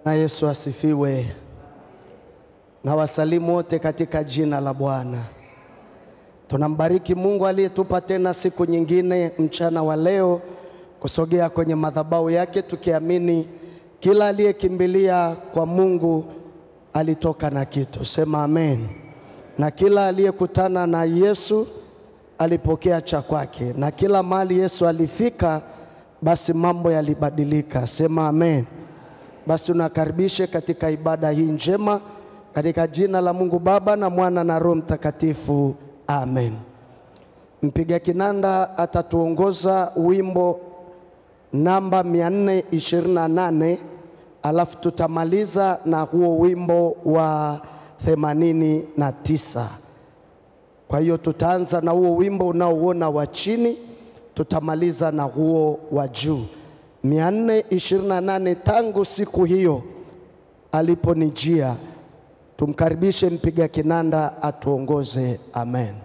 Na Yesu asifiwe. Na wasalimu wote katika jina la Bwana. Tunambariki Mungu aliyetupa tena siku nyingine mchana wa leo kusogea kwenye madhabahu yake tukiamini kila aliyekimbilia kwa Mungu alitoka na kitu. Sema amen. Na kila aliyekutana na Yesu alipokea cha kwake, na kila mahali Yesu alifika, basi mambo yalibadilika. Sema amen. Basi unakaribishe katika ibada hii njema katika jina la Mungu Baba na Mwana na Roho Mtakatifu. Amen. Mpiga kinanda atatuongoza wimbo namba 428 alafu tutamaliza na huo wimbo wa 89. Kwa hiyo tutaanza na huo wimbo unaouona wa chini, tutamaliza na huo wa juu. 428 tangu siku hiyo aliponijia. Tumkaribishe mpiga kinanda atuongoze. Amen.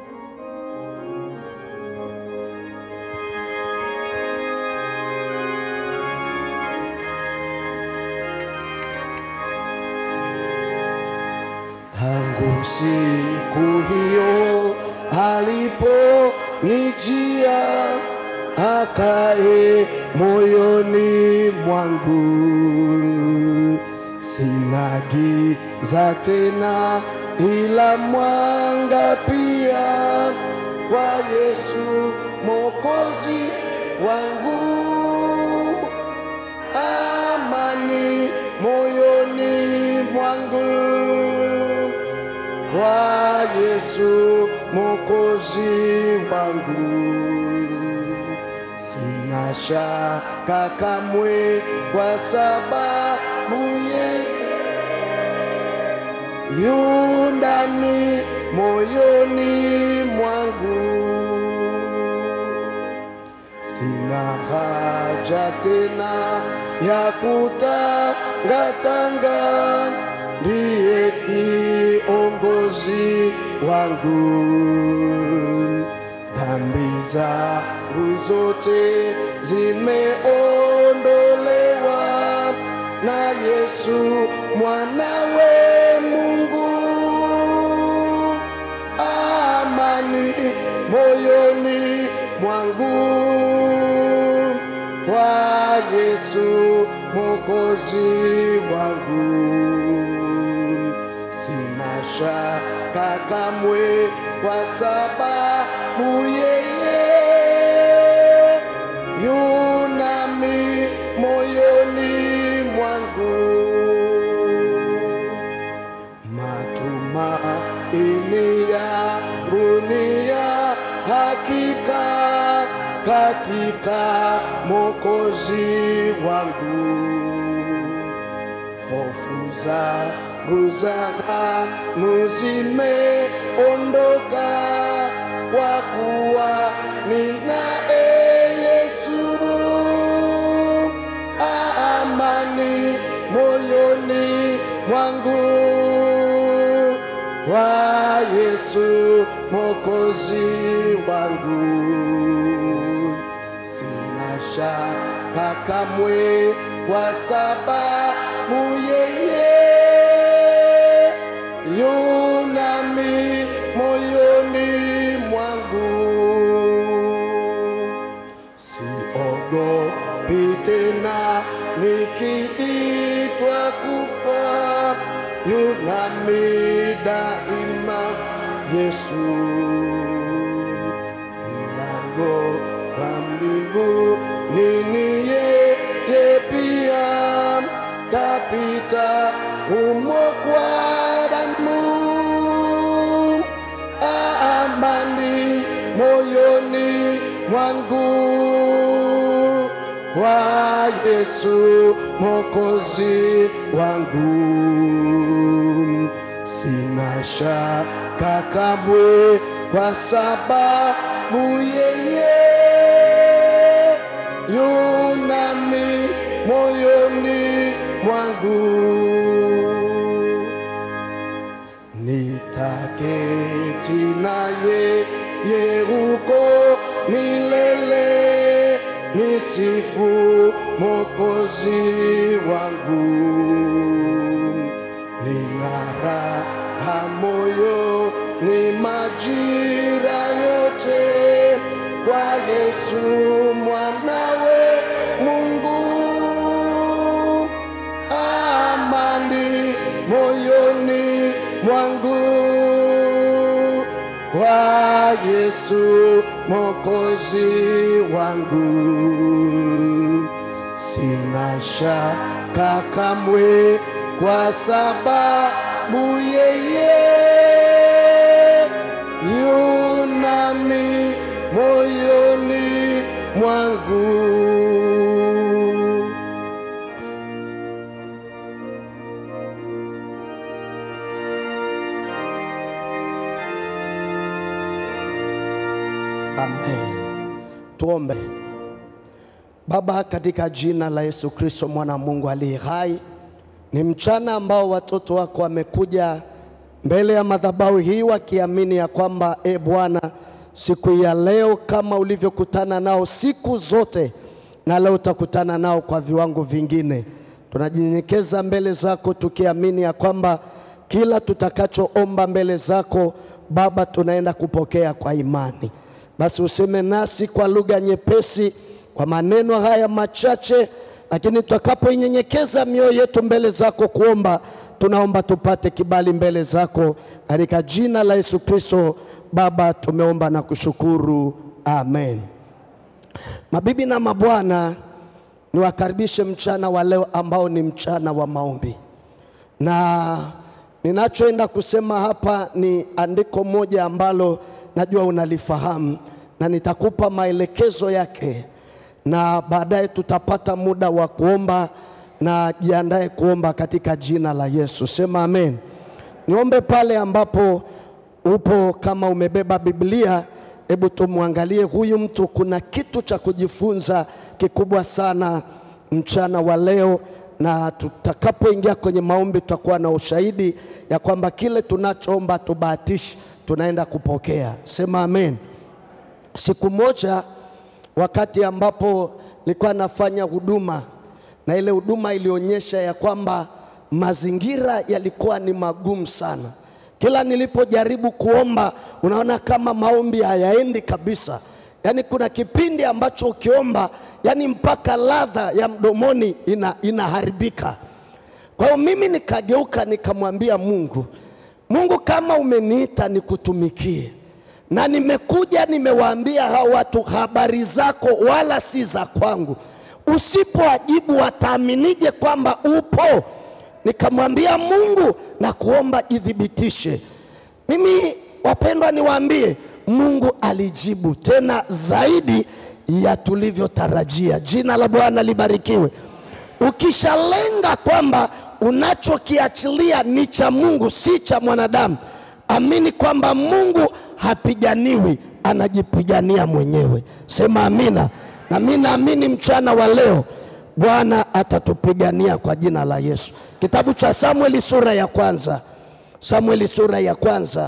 Tangu siku hiyo aliponijia, akae moyoni mwangu, sina giza tena, ila mwanga pia, kwa Yesu Mwokozi wangu amani moyoni mwangu kwa Yesu Mwokozi wangu, sina shaka kamwe, kwa sababu yeye yu ndani moyoni mwangu sina haja tena ya kutangatanga, ndiye kiongozi wangu. Dhambi zangu zote zimeondolewa na Yesu mwanawe Mungu amani moyoni mwangu kwa Yesu Mwokozi wangu, sina shaka kamwe, kwa sababu yeye yu nami moyoni mwangu matumaini yangu ni ya hakika katika Mwokozi wangu, hofu zangu za ghamu zimeondoka, kwa kuwa ninaye Yesu amani moyoni mwangu kwa Yesu Mwokozi wangu, sina shaka kamwe, kwa sababu yeye yu nami moyoni mwangu siogopi tena nikiitwa kufa, yu nami daima Yesu. Mlango wa mbinguni ni yeye pia, kapita humo kwa damu amani moyoni mwangu kwa Yesu Mwokozi wangu, sina shaka kamwe, kwa sababu yeye yu nami moyoni mwangu nitaketi naye ye huko milele, nisifu Mwokozi wangu. moyo ni majira yote kwa Yesu mwanawe Mungu, amani moyoni mwangu kwa Yesu mwokozi wangu, sina shaka kamwe, kwa sababu yeye yunami moyoni mwangu. Amen. Tuombe. Baba, katika jina la Yesu Kristo mwana wa Mungu aliye hai, ni mchana ambao watoto wako wamekuja mbele ya madhabahu hii wakiamini ya kwamba e Bwana, siku ya leo kama ulivyokutana nao siku zote, na leo utakutana nao kwa viwango vingine. Tunajinyenyekeza mbele zako tukiamini ya kwamba kila tutakachoomba mbele zako Baba, tunaenda kupokea kwa imani. Basi useme nasi kwa lugha nyepesi, kwa maneno haya machache, lakini tutakapoinyenyekeza mioyo yetu mbele zako kuomba, tunaomba tupate kibali mbele zako katika jina la Yesu Kristo. Baba, tumeomba na kushukuru, amen. Mabibi na mabwana, niwakaribishe mchana wa leo ambao ni mchana wa maombi, na ninachoenda kusema hapa ni andiko moja ambalo najua unalifahamu na nitakupa maelekezo yake, na baadaye tutapata muda wa kuomba, na jiandae kuomba katika jina la Yesu. Sema amen. Niombe pale ambapo upo, kama umebeba Biblia, hebu tumwangalie huyu mtu. Kuna kitu cha kujifunza kikubwa sana mchana wa leo, na tutakapoingia kwenye maombi tutakuwa na ushahidi ya kwamba kile tunachoomba tubahatishi tunaenda kupokea. Sema amen. Siku moja wakati ambapo nilikuwa nafanya huduma na ile huduma ilionyesha ya kwamba mazingira yalikuwa ni magumu sana. Kila nilipojaribu kuomba, unaona kama maombi hayaendi kabisa. Yaani kuna kipindi ambacho ukiomba, yani mpaka ladha ya mdomoni ina, inaharibika. Kwa hiyo mimi nikageuka nikamwambia Mungu, Mungu, kama umeniita nikutumikie na nimekuja nimewaambia hao watu habari zako, wala si za kwangu, usipoajibu wataaminije kwamba upo? Nikamwambia Mungu na kuomba ithibitishe. Mimi wapendwa, niwaambie Mungu alijibu tena zaidi ya tulivyotarajia. Jina la Bwana libarikiwe. Ukishalenga kwamba unachokiachilia ni cha Mungu, si cha mwanadamu, amini kwamba Mungu hapiganiwi, anajipigania mwenyewe. Sema amina. Na mimi naamini mchana wa leo Bwana atatupigania kwa jina la Yesu. Kitabu cha Samueli sura ya kwanza, Samueli sura ya kwanza,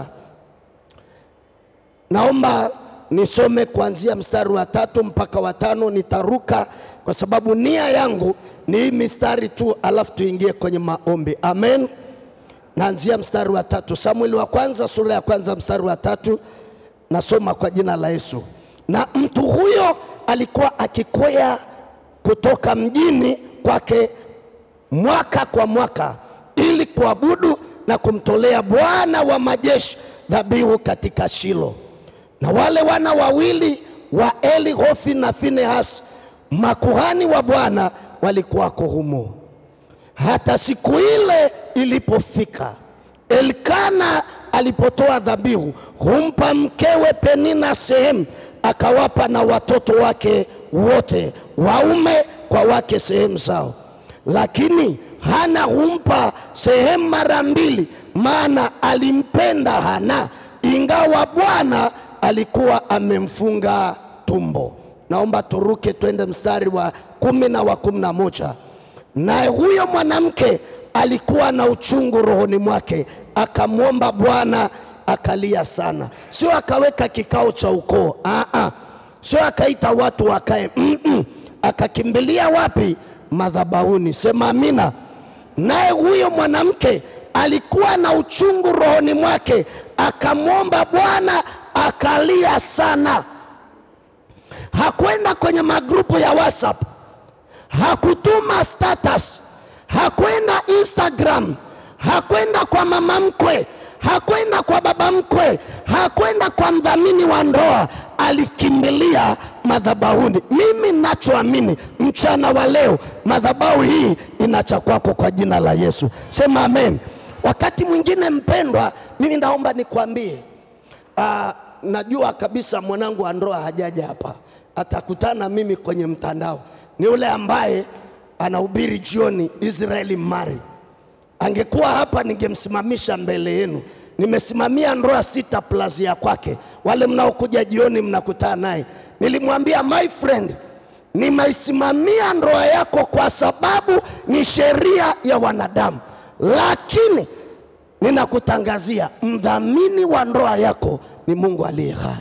naomba nisome kuanzia mstari wa tatu mpaka wa tano. Nitaruka kwa sababu nia yangu ni hii mistari tu, alafu tuingie kwenye maombi. Amen. Naanzia mstari wa tatu, Samueli wa kwanza sura ya kwanza mstari wa tatu. Nasoma kwa jina la Yesu. Na mtu huyo alikuwa akikwea kutoka mjini kwake mwaka kwa mwaka ili kuabudu na kumtolea Bwana wa majeshi dhabihu katika Shilo. Na wale wana wawili wa Eli, Hofni na Finehasi, makuhani wa Bwana walikuwako humo. Hata siku ile ilipofika, Elkana alipotoa dhabihu, humpa mkewe Penina sehemu, akawapa na watoto wake wote waume kwa wake sehemu zao. Lakini Hana humpa sehemu mara mbili, maana alimpenda Hana, ingawa Bwana alikuwa amemfunga tumbo. Naomba turuke twende mstari wa kumi na wa kumi na moja. Naye huyo mwanamke alikuwa na uchungu rohoni mwake, akamwomba Bwana, akalia sana. Sio akaweka kikao cha ukoo, aa, sio akaita watu wakae, mm -mm. Akakimbilia wapi? Madhabahuni. Sema amina. Naye huyo mwanamke alikuwa na uchungu rohoni mwake, akamwomba Bwana, akalia sana. Hakwenda kwenye magrupu ya WhatsApp, hakutuma status, hakwenda Instagram, hakwenda kwa mama mkwe, hakwenda kwa baba mkwe, hakwenda kwa mdhamini wa ndoa, alikimbilia madhabahuni. Mimi nachoamini mchana wa leo, madhabahu hii ina cha kwako kwa jina la Yesu. Sema amen. Wakati mwingine mpendwa, mimi naomba nikwambie, ah, najua kabisa mwanangu wa ndoa hajaja hapa, atakutana mimi kwenye mtandao. Ni yule ambaye anahubiri jioni, Israeli Mari angekuwa hapa ningemsimamisha mbele yenu. Nimesimamia ndoa sita plus ya kwake. Wale mnaokuja jioni mnakutana naye, nilimwambia my friend, nimeisimamia ndoa yako kwa sababu ni sheria ya wanadamu, lakini ninakutangazia mdhamini wa ndoa yako ni Mungu aliye hai.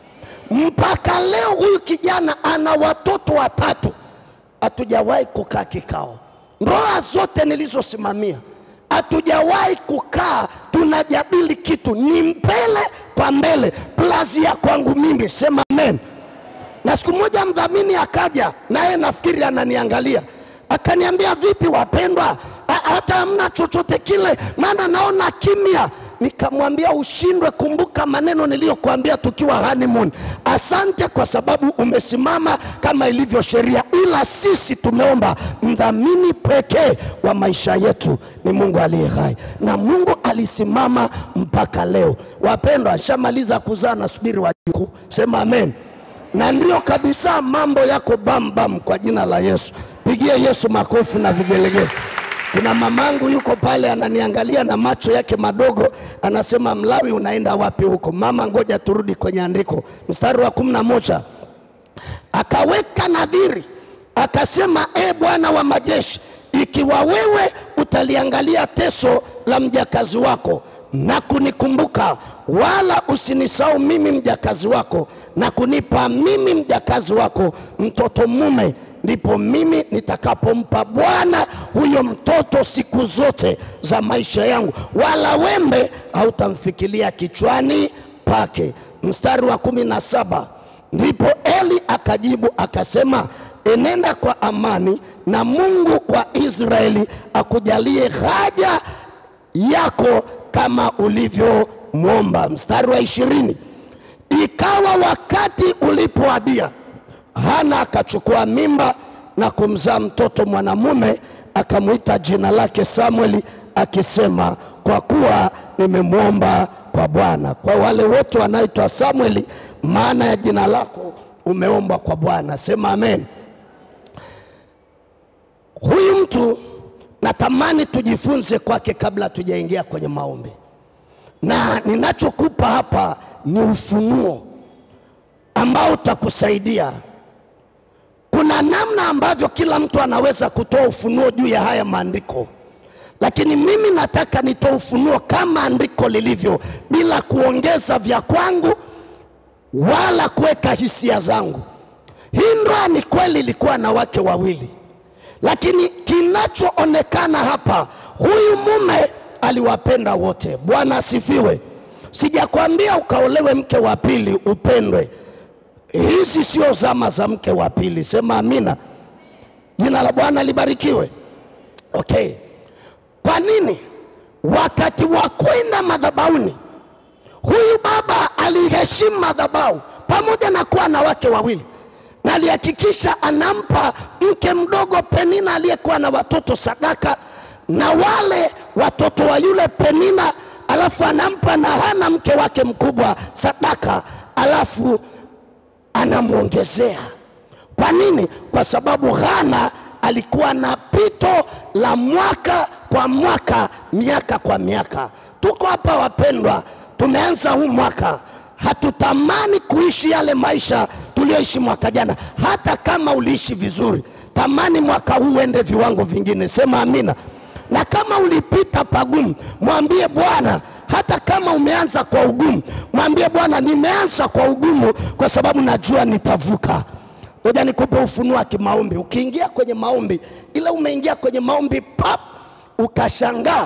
Mpaka leo huyu kijana ana watoto watatu, hatujawahi kukaa kikao. Ndoa zote nilizosimamia hatujawahi kukaa tunajadili kitu, ni mbele kwa mbele, plus ya kwangu mimi. Sema amen. Na siku moja mdhamini akaja, naye nafikiri ananiangalia, akaniambia vipi wapendwa, Ha- hata hamna chochote kile, maana naona kimya. Nikamwambia ushindwe, kumbuka maneno niliyokuambia tukiwa honeymoon. Asante kwa sababu umesimama kama ilivyo sheria, ila sisi tumeomba mdhamini pekee wa maisha yetu ni Mungu aliye hai, na Mungu alisimama mpaka leo. Wapendwa, shamaliza kuzaa, nasubiri wajukuu. Sema amen na ndio kabisa, mambo yako bam bam kwa jina la Yesu. Pigie Yesu makofi na vigelegele. Kuna mamangu yuko pale ananiangalia na macho yake madogo, anasema Mlawi, unaenda wapi huko? Mama, ngoja turudi kwenye andiko, mstari wa kumi na moja akaweka nadhiri akasema, e Bwana wa majeshi, ikiwa wewe utaliangalia teso la mjakazi wako na kunikumbuka, wala usinisahau mimi mjakazi wako, na kunipa mimi mjakazi wako mtoto mume, ndipo mimi nitakapompa Bwana huyo mtoto siku zote za maisha yangu, wala wembe hautamfikilia kichwani pake. Mstari wa kumi na saba ndipo Eli akajibu akasema, enenda kwa amani, na Mungu wa Israeli akujalie haja yako kama ulivyomwomba. Mstari wa ishirini ikawa wakati ulipoadia, Hana akachukua mimba na kumzaa mtoto mwanamume, akamwita jina lake Samueli, akisema, kwa kuwa nimemwomba kwa Bwana. Kwa wale wote wanaitwa Samueli, maana ya jina lako umeomba kwa Bwana. Sema amen. Huyu mtu natamani tujifunze kwake kabla tujaingia kwenye maombi, na ninachokupa hapa ni ufunuo ambao utakusaidia. Kuna namna ambavyo kila mtu anaweza kutoa ufunuo juu ya haya maandiko, lakini mimi nataka nitoe ufunuo kama andiko lilivyo, bila kuongeza vya kwangu wala kuweka hisia zangu. Hii ndoa ni kweli ilikuwa na wake wawili, lakini kinachoonekana hapa, huyu mume aliwapenda wote. Bwana asifiwe. Sijakwambia ukaolewe mke wa pili upendwe. Hizi sio zama za mke wa pili. Sema amina. Jina la Bwana libarikiwe. Okay, kwa nini wakati wa kwenda madhabahuni huyu baba aliheshimu madhabahu pamoja na kuwa na wake wawili, na alihakikisha anampa mke mdogo Penina aliyekuwa na watoto sadaka, na wale watoto wa yule Penina, alafu anampa na Hana mke wake mkubwa sadaka, alafu anamwongezea. Kwa nini? Kwa sababu Hana alikuwa na pito la mwaka kwa mwaka, miaka kwa miaka. Tuko hapa wapendwa, tumeanza huu mwaka, hatutamani kuishi yale maisha tuliyoishi mwaka jana. Hata kama uliishi vizuri, tamani mwaka huu uende viwango vingine. Sema amina. Na kama ulipita pagumu, mwambie Bwana, hata kama umeanza kwa ugumu, mwambie Bwana, nimeanza kwa ugumu kwa sababu najua nitavuka. Ngoja nikupe ufunuo wa kimaombi. Ukiingia kwenye maombi, ila umeingia kwenye maombi pap, ukashangaa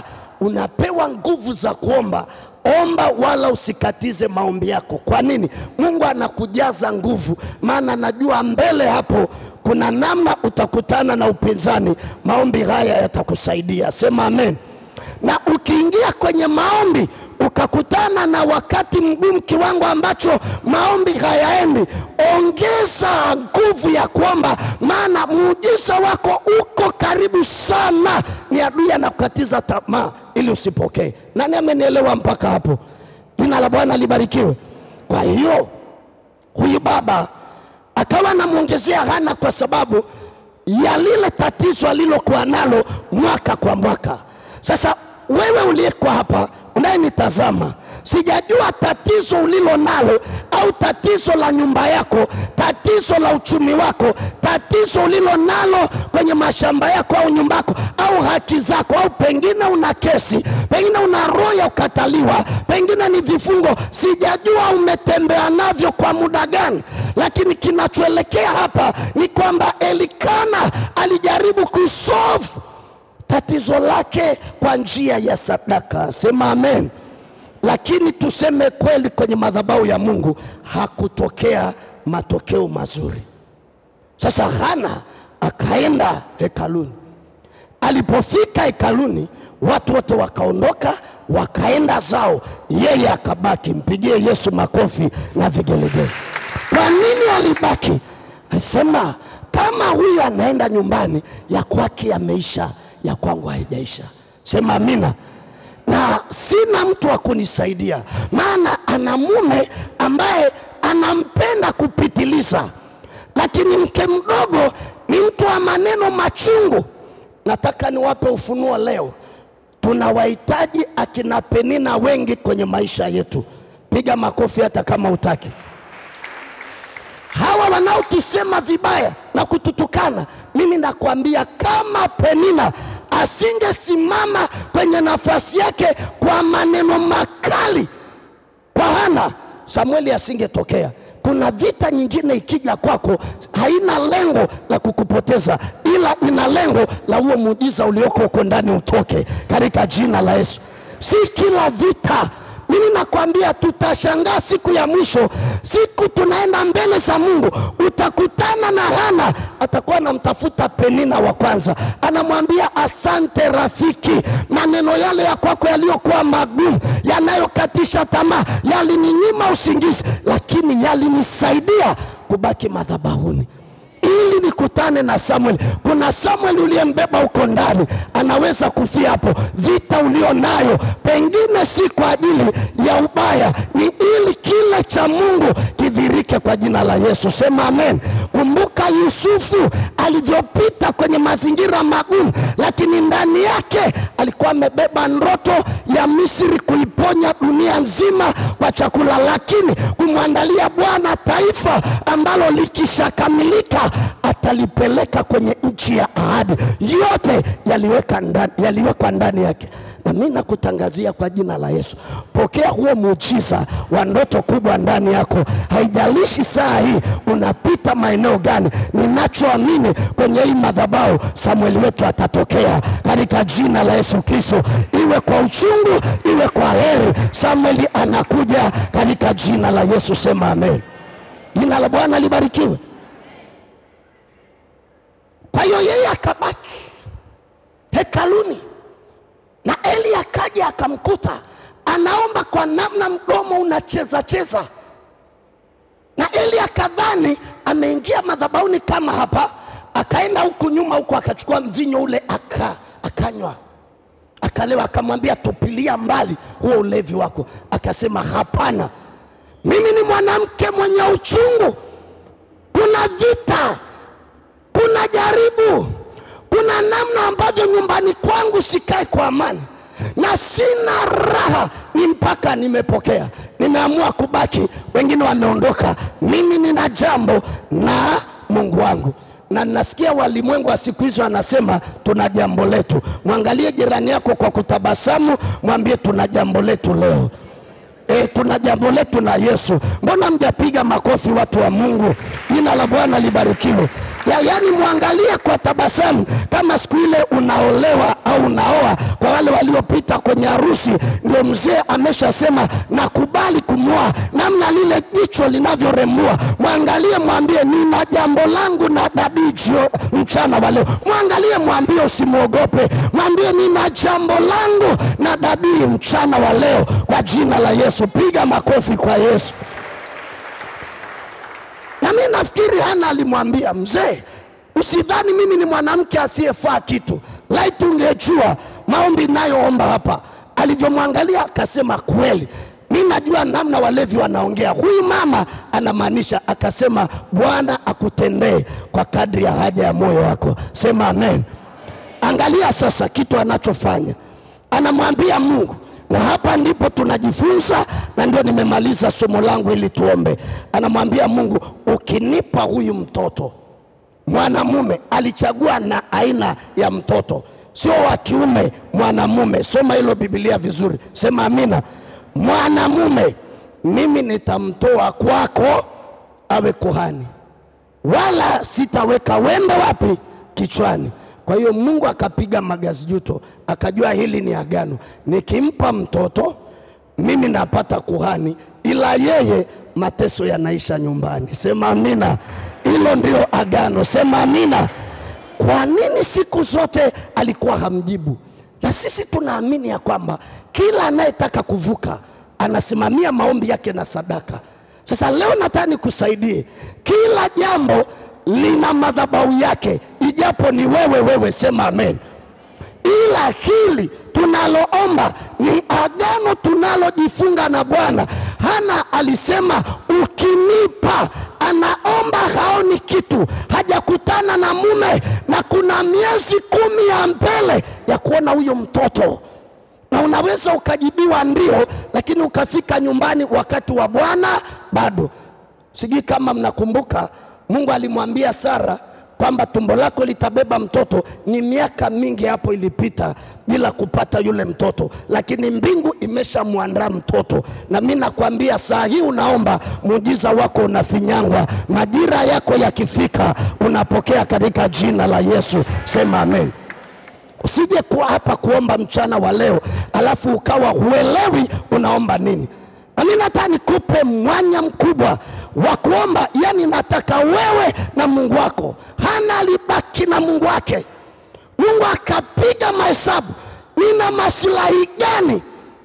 unapewa nguvu za kuomba omba wala usikatize maombi yako kwa nini mungu anakujaza nguvu maana anajua mbele hapo kuna namna utakutana na upinzani maombi haya yatakusaidia sema amen na ukiingia kwenye maombi ukakutana na wakati mgumu kiwango ambacho maombi hayaendi ongeza nguvu ya kuomba maana muujiza wako uko karibu sana ni adui anakukatiza tamaa ili usipokee nani amenielewa mpaka hapo jina la bwana libarikiwe kwa hiyo huyu baba akawa anamwongezea hana kwa sababu ya lile tatizo alilokuwa nalo mwaka kwa mwaka sasa wewe uliyekuwa hapa unayenitazama sijajua tatizo ulilo nalo au tatizo la nyumba yako tatizo la uchumi wako tatizo ulilo nalo kwenye mashamba yako au nyumba yako au haki zako au pengine una kesi pengine una roho ya ukataliwa pengine ni vifungo sijajua umetembea navyo kwa muda gani lakini kinachoelekea hapa ni kwamba elikana alijaribu kusolve tatizo lake kwa njia ya sadaka sema amen lakini tuseme kweli kwenye madhabahu ya mungu hakutokea matokeo mazuri sasa hana akaenda hekaluni alipofika hekaluni watu wote wakaondoka wakaenda zao yeye akabaki mpigie yesu makofi na vigelegele kwa nini alibaki asema kama huyu anaenda nyumbani ya kwake yameisha ya kwangu haijaisha sema amina na sina mtu wa kunisaidia maana ana mume ambaye anampenda kupitiliza lakini mke mdogo ni mtu wa maneno machungu nataka niwape ufunuo leo tunawahitaji akina penina wengi kwenye maisha yetu piga makofi hata kama utaki hawa wanaotusema vibaya na kututukana mimi nakwambia kama penina asingesimama kwenye nafasi yake kwa maneno makali kwa hana samueli asingetokea kuna vita nyingine ikija kwako haina lengo la kukupoteza ila ina lengo la huo muujiza ulioko huko ndani utoke katika jina la yesu si kila vita mimi nakwambia tutashangaa siku ya mwisho siku tunaenda mbele za mungu utakutana na hana atakuwa anamtafuta penina wa kwanza anamwambia asante rafiki maneno yale ya kwako yaliyokuwa magumu yanayokatisha tamaa yalininyima usingizi lakini yalinisaidia kubaki madhabahuni ili nikutane na Samuel. Kuna Samuel uliyembeba huko ndani, anaweza kufia hapo. Vita ulio nayo pengine si kwa ajili ya ubaya, ni ili kile cha Mungu kidhirike kwa jina la Yesu. Sema amen. Kumbuka Yusufu alivyopita kwenye mazingira magumu, lakini ndani yake alikuwa amebeba ndoto ya Misri kuiponya dunia nzima kwa chakula, lakini kumwandalia Bwana taifa ambalo likishakamilika atalipeleka kwenye nchi ya ahadi. Yote yaliweka ndani, yaliwekwa ndani yake na mi nakutangazia kwa jina la Yesu, pokea huo muujiza wa ndoto kubwa ndani yako. Haijalishi saa hii unapita maeneo gani, ninachoamini kwenye hii madhabahu, Samueli wetu atatokea katika jina la Yesu Kristo, iwe kwa uchungu, iwe kwa heri. Samueli anakuja katika jina la Yesu, sema amen. Jina la Bwana libarikiwe. Kwa hiyo yeye akabaki hekaluni na Eli akaja akamkuta anaomba kwa namna mdomo unacheza cheza, na Eli akadhani ameingia madhabahuni kama hapa, akaenda huku nyuma huku akachukua mvinyo ule aka, akanywa akalewa, akamwambia tupilia mbali huo ulevi wako. Akasema hapana, mimi ni mwanamke mwenye uchungu, kuna vita, kuna jaribu kuna namna ambavyo nyumbani kwangu sikae kwa amani na sina raha, ni mpaka nimepokea, nimeamua kubaki, wengine wameondoka, mimi nina jambo na Mungu wangu. Na nasikia walimwengu wa siku hizo anasema tuna jambo letu. Mwangalie jirani yako kwa kutabasamu, mwambie tuna jambo letu leo. E, tuna jambo letu na Yesu. Mbona mjapiga makofi watu wa Mungu? Jina la Bwana libarikiwe. ya, yani mwangalie kwa tabasamu kama siku ile unaolewa au unaoa. Kwa wale waliopita kwenye harusi, ndio mzee ameshasema nakubali kumwoa, namna lile jicho linavyorembua, mwangalie, mwambie nina jambo langu na dadii jio mchana wa leo. Mwangalie, mwambie usimwogope, mwambie nina jambo langu na dadii mchana wa leo, kwa jina la Yesu. Piga makofi kwa Yesu. Na mi nafikiri Hana alimwambia mzee, usidhani mimi ni mwanamke asiyefaa kitu. Laiti ungejua maombi nayoomba hapa. Alivyomwangalia akasema, kweli mi najua namna walevi wanaongea. Huyu mama anamaanisha, akasema, Bwana akutendee kwa kadri ya haja ya moyo wako. Sema amen. Angalia sasa kitu anachofanya, anamwambia Mungu, na hapa ndipo tunajifunza, na ndio nimemaliza somo langu ili tuombe. Anamwambia Mungu, ukinipa huyu mtoto mwanamume, alichagua na aina ya mtoto, sio wa kiume, mwanamume. Soma hilo Biblia vizuri, sema amina. Mwanamume, mimi nitamtoa kwako awe kuhani, wala sitaweka wembe wapi? Kichwani. Kwa hiyo Mungu akapiga magazijuto, akajua hili ni agano, nikimpa mtoto mimi napata kuhani, ila yeye mateso yanaisha nyumbani. Sema amina. Hilo ndio agano, sema amina. Kwa nini siku zote alikuwa hamjibu? Na sisi tunaamini ya kwamba kila anayetaka kuvuka anasimamia maombi yake na sadaka. Sasa leo nataka nikusaidie, kila jambo lina madhabahu yake, ijapo ni wewe wewe, sema amen. Ila hili tunaloomba ni agano tunalojifunga na Bwana. Hana alisema ukinipa, anaomba haoni kitu, hajakutana na mume, na kuna miezi kumi ya mbele ya kuona huyo mtoto na unaweza ukajibiwa ndio, lakini ukafika nyumbani wakati wa Bwana bado. Sijui kama mnakumbuka, Mungu alimwambia Sara kwamba tumbo lako litabeba mtoto. Ni miaka mingi hapo ilipita bila kupata yule mtoto, lakini mbingu imeshamwandaa mtoto. Na mi nakwambia saa hii unaomba, muujiza wako unafinyangwa. Majira yako yakifika, unapokea katika jina la Yesu. Sema amen. Usije kuwa hapa kuomba mchana wa leo alafu ukawa huelewi unaomba nini. Nami nataka nikupe mwanya mkubwa wa kuomba, yani nataka wewe na Mungu wako. Hana alibaki na Mungu wake, Mungu akapiga mahesabu, nina maslahi gani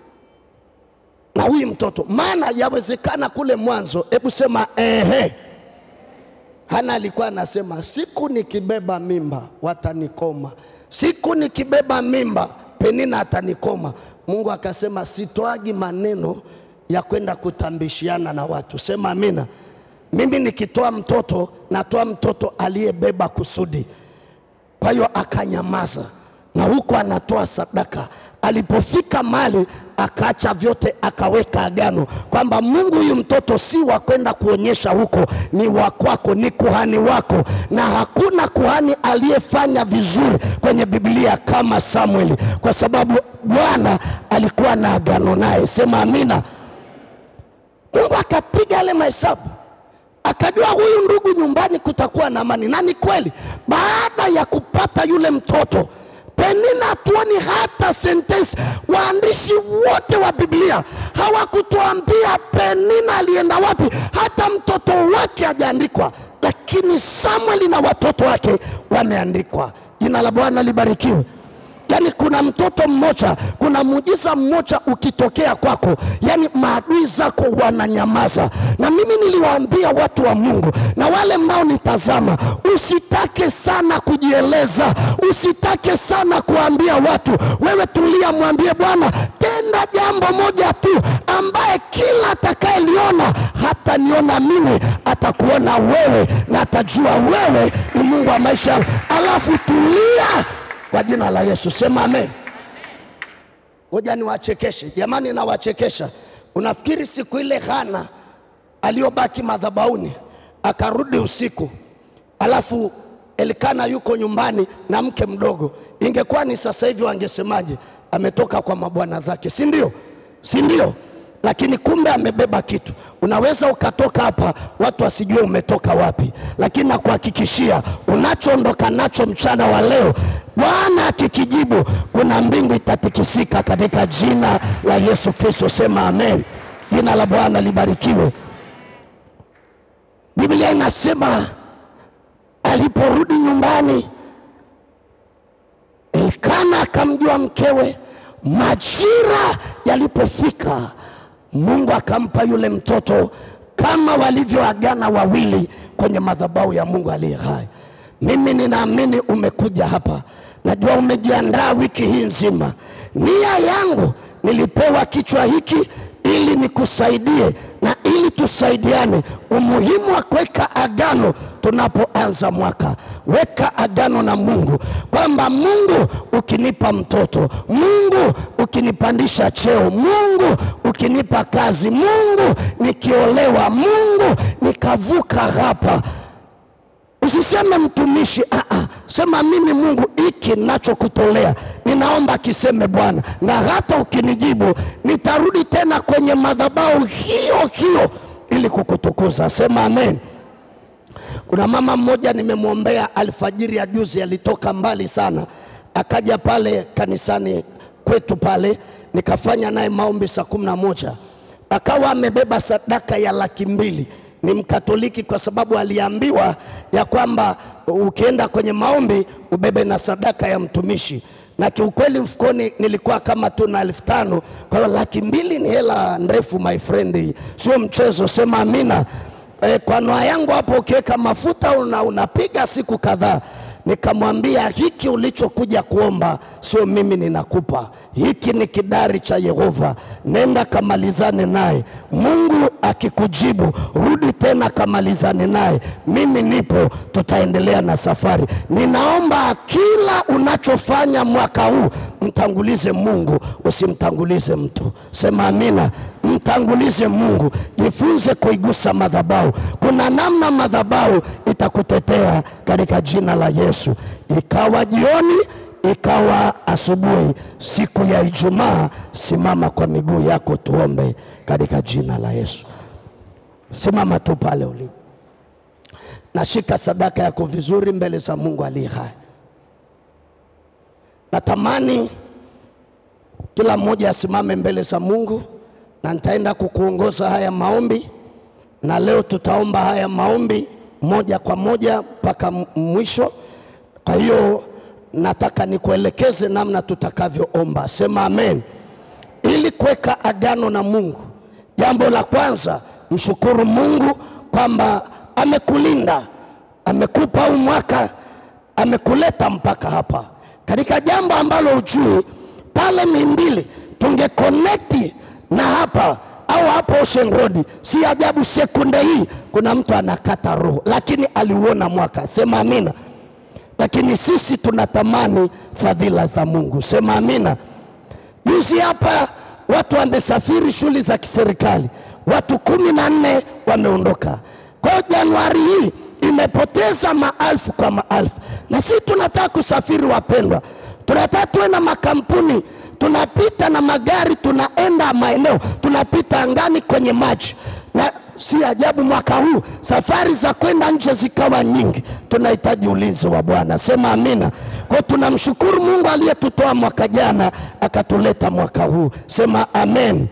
na huyu mtoto? Maana yawezekana kule mwanzo, hebu sema ehe. Hana alikuwa anasema siku nikibeba mimba watanikoma, siku nikibeba mimba Penina atanikoma. Mungu akasema sitoagi maneno ya kwenda kutambishiana na watu. Sema amina. Mimi nikitoa mtoto natoa mtoto aliyebeba kusudi. Kwa hiyo akanyamaza, na huko anatoa sadaka. Alipofika mali akaacha vyote, akaweka agano kwamba Mungu, huyu mtoto si wa kwenda kuonyesha huko, ni wa kwako, ni kuhani wako. Na hakuna kuhani aliyefanya vizuri kwenye Biblia kama Samueli, kwa sababu Bwana alikuwa na agano naye. Sema amina. Mungu akapiga yale mahesabu akajua huyu ndugu nyumbani kutakuwa na amani, na ni kweli. Baada ya kupata yule mtoto Penina, hatuoni hata sentensi. Waandishi wote wa Biblia hawakutuambia Penina alienda wapi, hata mtoto wake hajaandikwa, lakini Samueli na watoto wake wameandikwa. Jina la Bwana libarikiwe. Yaani kuna mtoto mmoja, kuna muujiza mmoja ukitokea kwako, yaani maadui zako wananyamaza. Na mimi niliwaambia watu wa Mungu na wale mnaonitazama, usitake sana kujieleza, usitake sana kuambia watu. Wewe tulia, mwambie Bwana, tenda jambo moja tu, ambaye kila atakayeliona hata niona mimi, atakuona wewe na atajua wewe ni Mungu wa maisha yangu. Alafu tulia kwa jina la Yesu, sema amen. Ngoja niwachekeshe jamani, nawachekesha. Unafikiri siku ile Hana aliyobaki madhabahuni akarudi usiku, alafu Elikana yuko nyumbani na mke mdogo, ingekuwa ni sasa hivi wangesemaje? Ametoka kwa mabwana zake, si ndio? Si ndio? lakini kumbe amebeba kitu. Unaweza ukatoka hapa watu wasijue umetoka wapi, lakini nakuhakikishia unachoondoka nacho mchana wa leo, Bwana akikijibu, kuna mbingu itatikisika katika jina la Yesu Kristo. Sema amen. Jina la Bwana libarikiwe. Biblia inasema aliporudi nyumbani, Elkana akamjua mkewe. Majira yalipofika, Mungu akampa yule mtoto kama walivyoagana wawili kwenye madhabahu ya Mungu aliye hai. Mimi ninaamini umekuja hapa, najua umejiandaa wiki hii nzima. Nia yangu nilipewa kichwa hiki ili nikusaidie na ili tusaidiane. Umuhimu wa kuweka agano tunapoanza mwaka, weka agano na Mungu kwamba Mungu ukinipa mtoto, Mungu ukinipandisha cheo, Mungu ukinipa kazi, Mungu nikiolewa, Mungu nikavuka hapa Usiseme mtumishi, aa, sema mimi Mungu, hiki nachokutolea ninaomba kiseme Bwana, na hata ukinijibu nitarudi tena kwenye madhabahu hiyo hiyo ili kukutukuza. Sema amen. Kuna mama mmoja nimemwombea alfajiri ya juzi, alitoka mbali sana, akaja pale kanisani kwetu pale, nikafanya naye maombi saa kumi na moja akawa amebeba sadaka ya laki mbili ni Mkatoliki kwa sababu aliambiwa ya kwamba ukienda kwenye maombi ubebe na sadaka ya mtumishi, na kiukweli mfukoni nilikuwa kama tu na elfu tano. Kwa hiyo laki mbili ni hela ndefu my friend, sio mchezo. Sema amina. E, kwa noa yangu hapo ukiweka mafuta una, unapiga siku kadhaa. Nikamwambia hiki ulichokuja kuomba sio mimi ninakupa, hiki ni kidari cha Yehova, nenda kamalizane naye. Mungu akikujibu, rudi tena kamalizane naye. Mimi nipo, tutaendelea na safari. Ninaomba kila unachofanya mwaka huu mtangulize Mungu, usimtangulize mtu. Sema amina. Mtangulize Mungu, jifunze kuigusa madhabahu. Kuna namna madhabahu itakutetea katika jina la Yesu. Ikawa jioni, ikawa asubuhi, siku ya Ijumaa, simama kwa miguu yako, tuombe katika jina la Yesu. Simama tu pale ulipo, nashika sadaka yako vizuri mbele za Mungu aliye hai. Natamani kila mmoja asimame mbele za Mungu na nitaenda kukuongoza haya maombi, na leo tutaomba haya maombi moja kwa moja mpaka mwisho. Kwa hiyo nataka nikuelekeze namna tutakavyoomba. Sema amen. Ili kuweka agano na Mungu, jambo la kwanza mshukuru Mungu kwamba amekulinda, amekupa huu mwaka, amekuleta mpaka hapa katika jambo ambalo ujui pale Muhimbili tungekonekti na hapa au hapo Ocean Road, si ajabu sekunde hii kuna mtu anakata roho, lakini aliuona mwaka. Sema amina. Lakini sisi tunatamani fadhila za Mungu. Sema amina. Juzi hapa watu wamesafiri shughuli za kiserikali, watu kumi na nne wameondoka. Kwa hiyo Januari hii imepoteza maelfu kwa maelfu, na sisi tunataka kusafiri, wapendwa, tunataka tuwe na makampuni tunapita na magari, tunaenda maeneo, tunapita angani, kwenye maji, na si ajabu mwaka huu safari za kwenda nje zikawa nyingi. Tunahitaji ulinzi wa Bwana. Sema amina. Kwa tunamshukuru Mungu aliyetutoa mwaka jana akatuleta mwaka huu. Sema amen.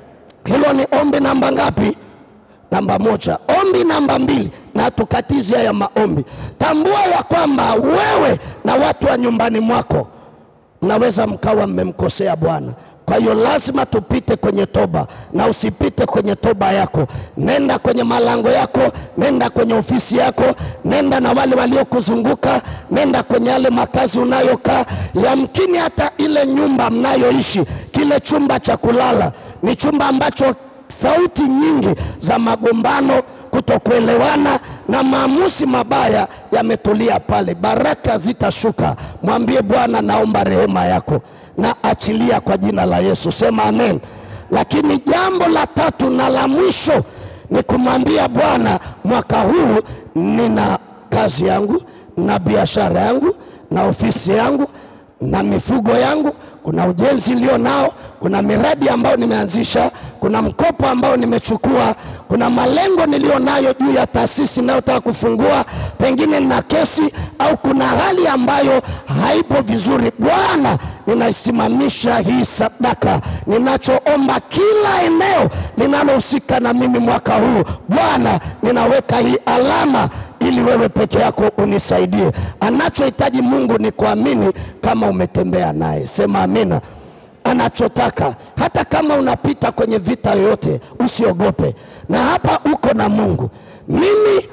Hilo ni ombi namba ngapi? Namba moja. Ombi namba mbili, na tukatizi haya maombi, tambua ya kwamba wewe na watu wa nyumbani mwako mnaweza mkawa mmemkosea Bwana. Kwa hiyo lazima tupite kwenye toba, na usipite kwenye toba yako. Nenda kwenye malango yako, nenda kwenye ofisi yako, nenda na wale waliokuzunguka, nenda kwenye yale makazi unayokaa. Yamkini hata ile nyumba mnayoishi, kile chumba cha kulala ni chumba ambacho sauti nyingi za magombano, kutokuelewana na maamuzi mabaya yametulia pale. Baraka zitashuka. Mwambie Bwana, naomba rehema yako na achilia kwa jina la Yesu. Sema amen. Lakini jambo la tatu na la mwisho ni kumwambia Bwana, mwaka huu nina kazi yangu na biashara yangu na ofisi yangu na mifugo yangu, kuna ujenzi nilio nao, kuna miradi ambayo nimeanzisha, kuna mkopo ambao nimechukua, kuna malengo nilio nayo juu ya taasisi ninayotaka kufungua, pengine nina kesi au kuna hali ambayo haipo vizuri. Bwana, ninaisimamisha hii sadaka, ninachoomba kila eneo linalohusika na mimi mwaka huu, Bwana, ninaweka hii alama ili wewe peke yako unisaidie. Anachohitaji Mungu ni kuamini kama umetembea naye. Sema amina. Anachotaka hata kama unapita kwenye vita yoyote, usiogope, na hapa uko na Mungu. Mimi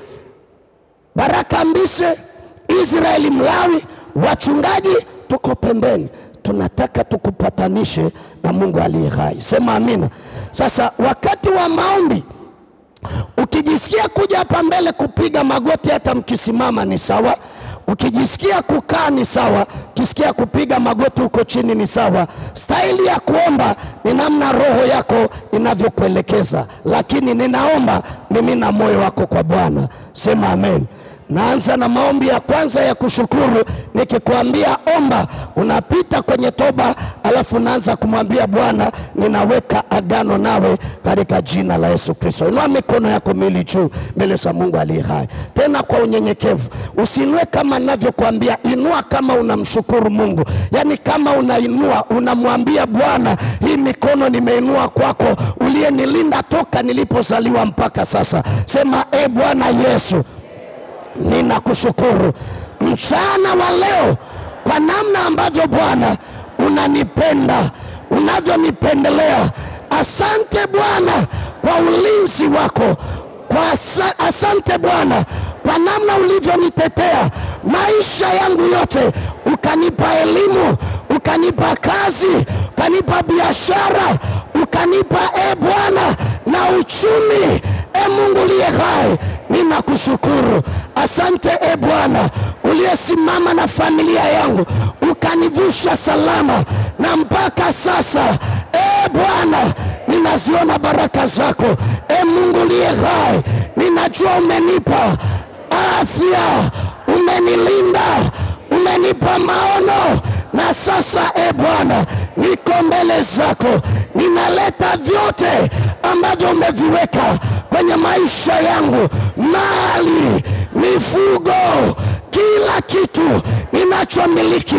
Baraka Mbise, Israeli Mlawi, wachungaji tuko pembeni, tunataka tukupatanishe na Mungu aliye hai. Sema amina. Sasa wakati wa maombi Ukijisikia kuja hapa mbele kupiga magoti, hata mkisimama ni sawa. Ukijisikia kukaa ni sawa. Ukisikia kupiga magoti huko chini ni sawa. Staili ya kuomba ni namna roho yako inavyokuelekeza, lakini ninaomba mimina moyo wako kwa Bwana. Sema amen. Naanza na maombi ya kwanza ya kushukuru, nikikwambia omba, unapita kwenye toba, alafu naanza kumwambia Bwana, ninaweka agano nawe katika jina la Yesu Kristo. Inua mikono yako miwili juu mbele za Mungu aliye hai, tena kwa unyenyekevu. Usiinue kama ninavyokuambia, inua kama unamshukuru Mungu, yaani kama unainua unamwambia Bwana, hii mikono nimeinua kwako, uliyenilinda toka nilipozaliwa mpaka sasa. Sema e Bwana Yesu, ninakushukuru mchana wa leo kwa namna ambavyo Bwana unanipenda unavyonipendelea. Asante Bwana kwa ulinzi wako, kwa asa, asante Bwana kwa namna ulivyonitetea maisha yangu yote, ukanipa elimu, ukanipa kazi, ukanipa biashara, ukanipa e Bwana na uchumi. E Mungu uliye hai, ninakushukuru. Asante e Bwana uliyesimama na familia yangu ukanivusha salama, na mpaka sasa e Bwana ninaziona baraka zako. E Mungu uliye hai, ninajua umenipa afya, umenilinda, umenipa maono na sasa e Bwana, niko mbele zako, ninaleta vyote ambavyo umeviweka kwenye maisha yangu, mali, mifugo, kila kitu ninachomiliki,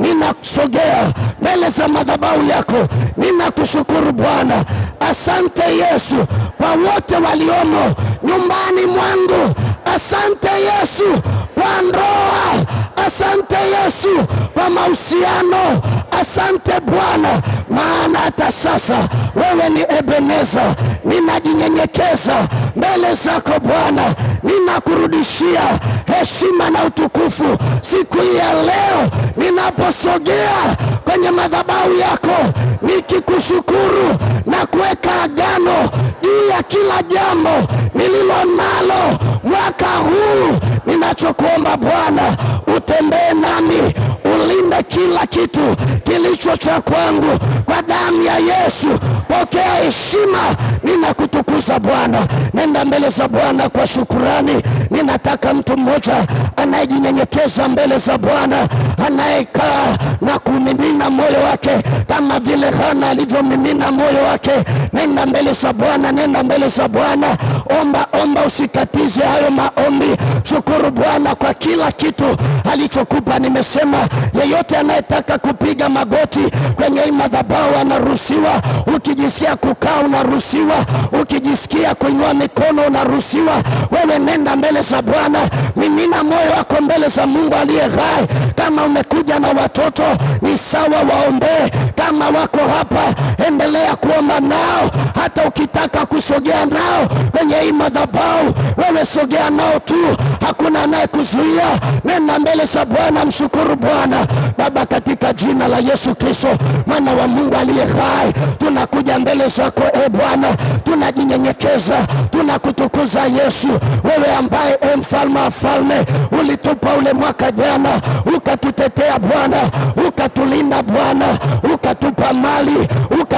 ninasogea mbele za madhabahu yako, ninakushukuru Bwana. Asante Yesu kwa wote waliomo nyumbani mwangu. Asante Yesu kwa ndoa. Asante Yesu kwa mahusiano. Asante Bwana, maana hata sasa wewe ni Ebeneza. Ninajinyenyekeza mbele zako Bwana, ninakurudishia heshima na utukufu siku hii ya leo, ninaposogea kwenye madhabahu yako nikikushukuru na kuweka agano juu ya kila jambo nililo nalo mwaka huu. Ninachokuomba Bwana, utembee nami, ulinde kila kitu kilicho cha kwangu kwa damu ya Yesu. Pokea heshima, ninakutukuza Bwana. Nenda mbele za Bwana kwa shukurani. Ninataka mtu mmoja anayejinyenyekeza mbele za Bwana, anayekaa na kumimina moyo wake kama vile Hana alivyomimina moyo wake. Nenda mbele za Bwana, nenda mbele za Bwana, omba omba, usikatize hayo maombi. Shukuru Bwana kwa kila kitu alichokupa. Nimesema yeyote anayetaka kupiga magoti kwenye hii madhabahu anaruhusiwa. Ukijisikia kukaa unaruhusiwa, ukijisikia kuinua mikono unaruhusiwa. Wewe nenda mbele za Bwana, mimina moyo wako mbele za Mungu aliye hai. Kama umekuja na watoto ni sawa, waombee. Kama wako hapa, endelea kuomba nao. Hata ukitaka kusogea nao kwenye hii madhabahu, wewe sogea nao tu, hakuna anayekuzuia. Nenda mbele za Bwana, mshukuru Bwana. Baba, katika jina la Yesu Kristo mwana wa Mungu aliye hai, tunakuja mbele zako e Bwana, tunajinyenyekeza, tunakutukuza Yesu, wewe ambaye e mfalme wa falme ulitupa ule mwaka jana, ukatutetea Bwana, ukatulinda Bwana, ukatupa mali, ukatupa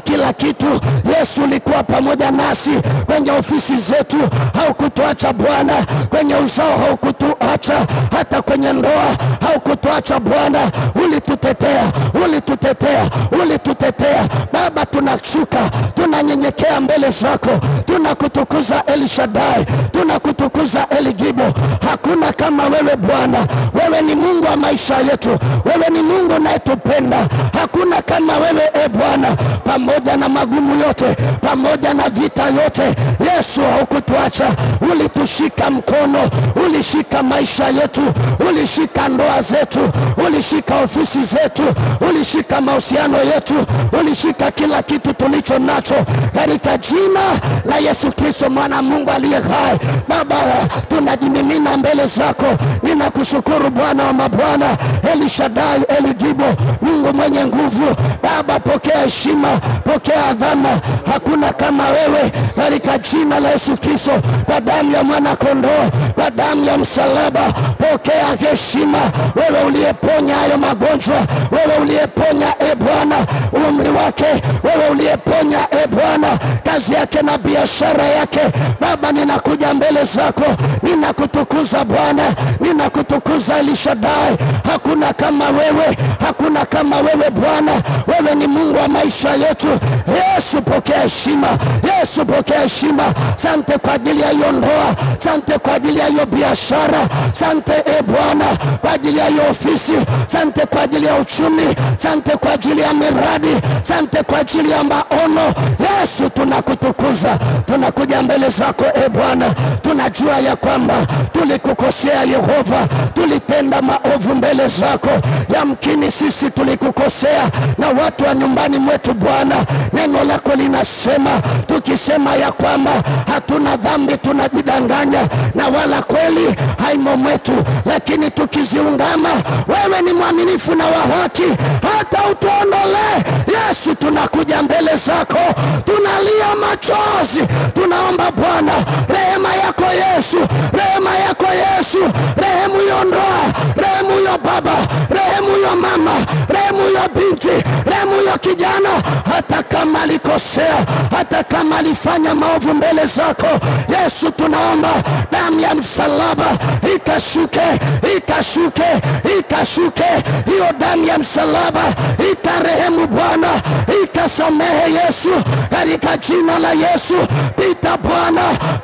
kila kitu. Yesu ulikuwa pamoja nasi kwenye ofisi zetu, haukutuacha Bwana, kwenye uzao haukutuacha, hata kwenye ndoa haukutuacha Bwana, ulitutetea, ulitutetea, ulitutetea Baba. Tunashuka, tunanyenyekea mbele zako, tunakutukuza El Shaddai, tunakutukuza El Gibo. Hakuna kama wewe Bwana, wewe ni Mungu wa maisha yetu, wewe ni Mungu unayetupenda. Hakuna kama wewe e Bwana, pamoja na magumu yote, pamoja na vita yote, Yesu haukutuacha, ulitushika mkono, ulishika maisha yetu, ulishika ndoa zetu, ulishika ofisi zetu, ulishika mahusiano yetu, ulishika kila kitu tulicho nacho, katika jina la Yesu Kristo mwana wa Mungu aliye hai. Baba, tunajimimina mbele zako, ninakushukuru Bwana wa mabwana, El Shaddai, El Gibo, Mungu mwenye nguvu. Baba, pokea heshima, pokea adhama, hakuna kama wewe, katika jina la Yesu Kristo, kwa damu ya mwana kondoo, kwa damu ya msalaba, pokea heshima, wewe uliyeponya hayo magonjwa, wewe uliyeponya e Bwana umri wake, wewe uliyeponya e Bwana kazi yake na biashara yake. Baba, ninakuja mbele zako, ninakutukuza Bwana, ninakutukuza Elishadai. Hakuna kama wewe, hakuna kama wewe Bwana, wewe ni Mungu wa maisha yetu. Yesu, pokea heshima, Yesu, pokea heshima. Sante kwa ajili ya hiyo ndoa, sante kwa ajili ya hiyo biashara, sante e Bwana kwa ajili ya hiyo ofisi, sante kwa ajili ya uchumi, sante kwa ajili ya miradi, sante kwa ajili ya maono. Yesu, tunakutukuza, tunakuja mbele zako e Bwana, tunajua ya kwamba tulikukosea Yehova, tulitenda maovu mbele zako. Yamkini sisi tulikukosea na watu wa nyumbani mwetu Bwana, neno lako linasema tukisema ya kwamba hatuna dhambi tunajidanganya na wala kweli haimo mwetu, lakini tukiziungama, wewe ni mwaminifu na wa haki hata utuondolee. Yesu, tunakuja mbele zako, tunalia machozi, tunaomba Bwana rehema yako Yesu, rehema yako Yesu, rehemu hiyo ndoa, rehemu hiyo baba, rehemu hiyo mama, rehemu hiyo binti, rehemu hiyo kijana, hata kama alikosea, hata kama alifanya maovu mbele zako Yesu, tunaomba damu ya msalaba ikashuke, ikashuke, ikashuke, hiyo damu ya msalaba ikarehemu Bwana, ikasamehe Yesu, katika jina la Yesu. Pita Bwana,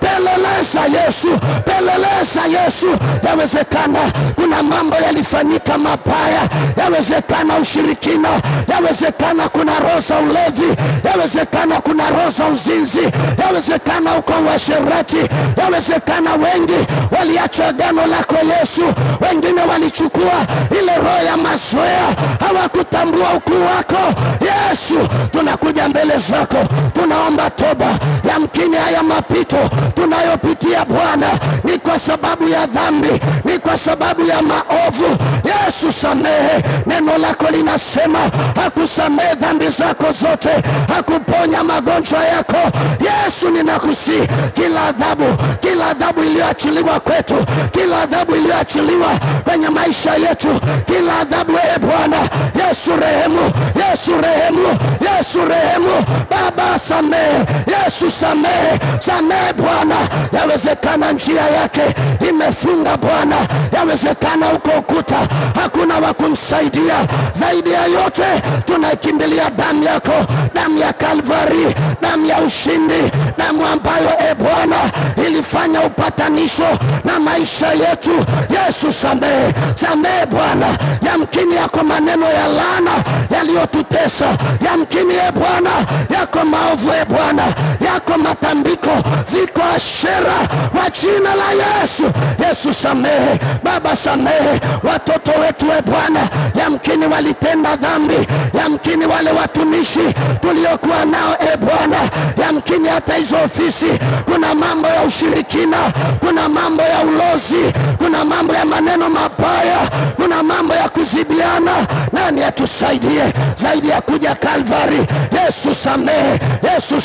peleleza Yesu, peleleza Yesu. Yawezekana kuna mambo yalifanyika mabaya, yawezekana ushirikina, yawezekana kuna roho za ulevi, yawezekana kuna roho za uzinzi, yawezekana uko uasherati, yawezekana wengi waliacha agano lako Yesu, wengine walichukua ile roho ya mazoea, hawakutambua ukuu wako Yesu. Tunakuja mbele zako, tunaomba toba. Yamkini haya mapito tunayopitia Bwana ni kwa sababu ya dhambi, ni kwa sababu ya maovu. Yesu, samehe. Neno lako linasema hakusamehe dhambi zako zote, hakuponya magonjwa yako. Yesu, ninakusihi kila adhabu, kila adhabu iliyoachiliwa kwetu, kila adhabu iliyoachiliwa kwenye maisha yetu, kila adhabu, e Bwana Yesu, rehemu, Yesu rehemu, Yesu rehemu. Baba samehe, Yesu samehe, samehe Bwana. Yawezekana njia yake imefunga Bwana, yawezekana uko ukuta, hakuna wa kumsaidia. Zaidi ya yote tunaikimbilia damu yako, damu ya Kalvari, damu ya ushindi, damu ambayo e Bwana ilifanya upatanisho na maisha yetu. Yesu samehe, samehe Bwana. Yamkini yako maneno ya laana yaliyotutesa, yamkini e Bwana yako maovu e Bwana yako matambiko, ziko ashera kwa jina la Yesu. Yesu samehe, Baba samehe watoto wetu e Bwana, yamkini walitenda dhambi, yamkini wale watumishi tuliokuwa nao e Bwana, yamkini hata hizo ofisi kuna mambo ya ushirikina, kuna mambo ya ulozi, kuna mambo ya maneno mabaya, kuna mambo ya kuzibiana. Nani atusaidie zaidi ya kuja Kalvari? Yesu samehe, Yesu